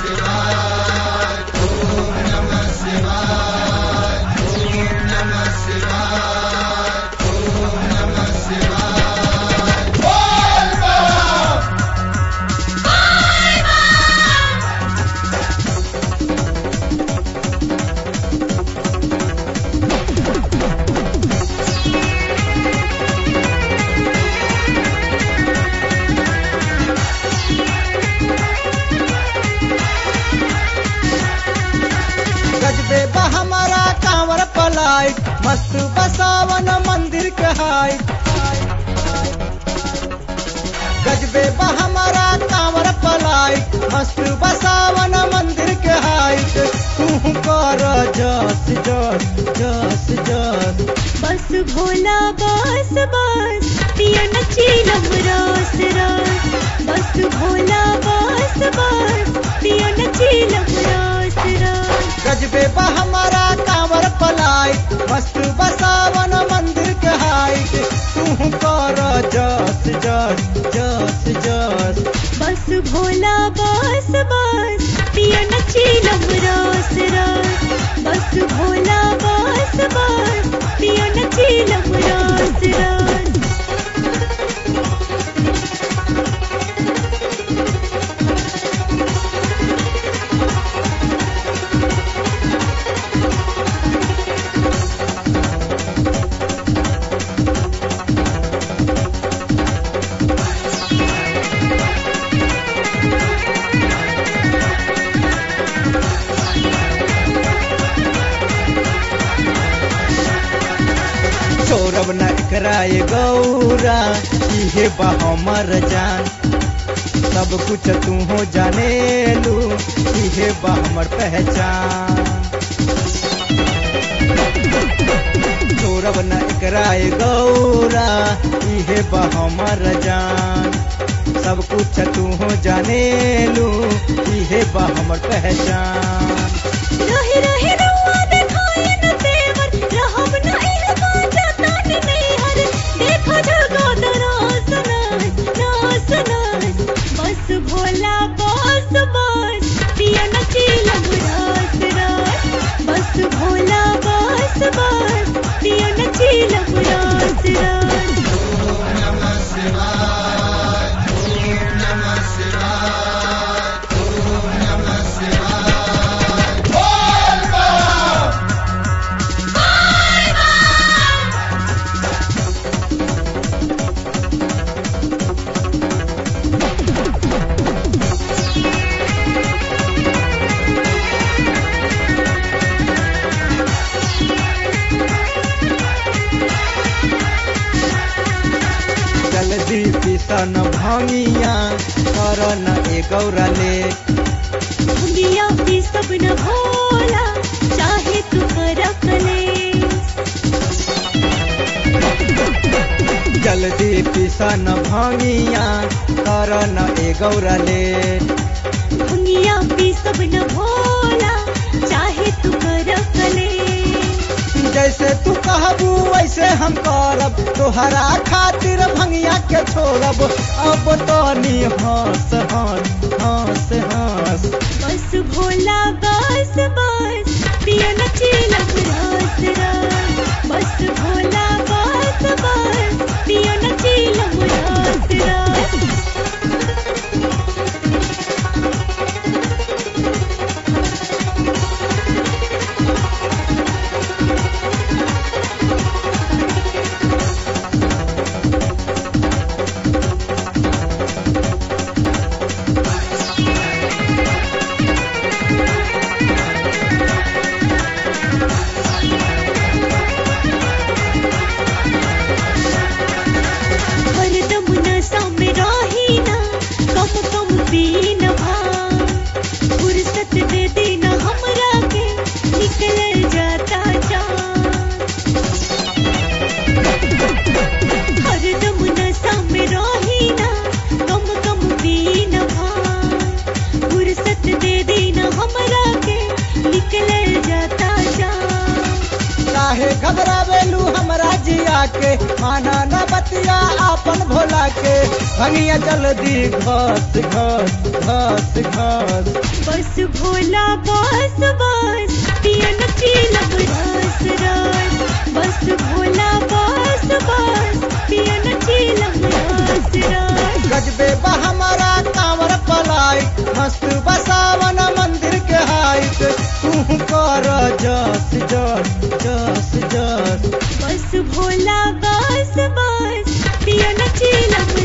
गजबे बा हमारा कांवर पलाइट मस्त बसावन मंदिर के हाइट गजबे बा हमारा कांवर पलाइट मस्त बसावन मंदिर के हाइट तू कर जस जस जस जस बस भोला बस बस पिया नचीलम रस रस बस भोला बस बस पिया नचीलम रस रस गजबे बा हमारा कांवर पलाइट मस्त बसावन मंदिर के हाइट तू कर जस जस जस जस बस भोला बस बस पिया नचीलम रस रस बस भोला बस बस पिया नचीलम रस रस सौरभ न कराए गौरा इहे बा हमर जान सब कुछ तू हो जाने लू इहे बा हमर पहचान सौरभ न कराए गौरा इहे बा हमर जान सब कुछ तू हो जाने लू इहे बा हमर पहचान रहे रहे रउआ देखाए न तेवर रहब न इह बाजा ताने नैहर देखो जगा दरास नास नास नास बस भोला बस बस पिया नचीलम रास रास बस भोला बस बस पिया नचीलम रास रास जल्दी पिसन भंगिया कर न ए गौरा ले दुनिया भी सब न भोला चाहे तू कर कले जल्दी पिसन भंगिया कर न ए गौरा ले दुनिया भी सब न भोला चाहे तू कर कले जैसे तू कहबू वैसे हम करब तोहरा खातिर भंगिया के छोड़ब अब तो नी हंस हंस हंस हंस बस भोला बस बस पिया नचीलम रस रस बस भोला बस बस पिया नचीलम रस रस भंगिया जल्दी घस घस घस घस बस भोला बस बस पियन चीलम रस रस बस भोला बस बस पियन चीलम रस रस गजबे बा हमारा कांवर पलाइट मस्त बसावन मंदिर के हाइट तू कर जस जस जस जस बस भोला बस बस पियन चीलम